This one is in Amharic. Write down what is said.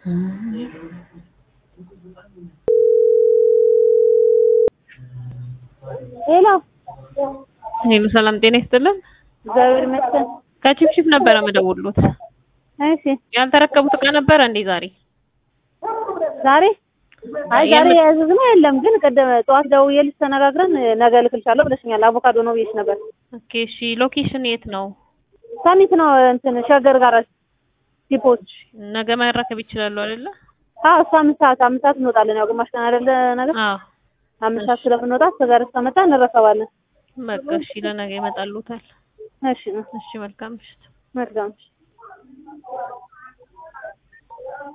ሄሎ ሄሎ ሰላም ጤና ይስጥልን። እግዚአብሔር ይመስገን። ከቺፕቺፕ ነበረ መደውሉት። እሺ ያልተረከቡት እቃ ነበረ እንዴ ዛሬ? ዛሬ አይ ዛሬ ያዘዝነው የለም፣ ግን ቅድም ጠዋት ደውዬልሽ ተነጋግረን ነገ እልክልሻለሁ ብለሽኛል። አቮካዶ ነው ብዬሽ ነበር። ኦኬ እሺ። ሎኬሽን የት ነው? ሰሚት ነው እንትን ሸገር ጋር ዲፖት። ነገ መረከብ ይችላሉ አይደለ? አዎ እሱ አምስት ሰዓት አምስት ሰዓት እንወጣለን። ያው ግማሽ ቀን አይደለ ነገር አዎ አምስት ሰዓት ስለምንወጣ እስከዛሬ እስከመጣ እንረከባለን። በቃ እሺ። ለነገ ይመጣሉታል። እሺ እሺ መልካም ምሽት። መልካም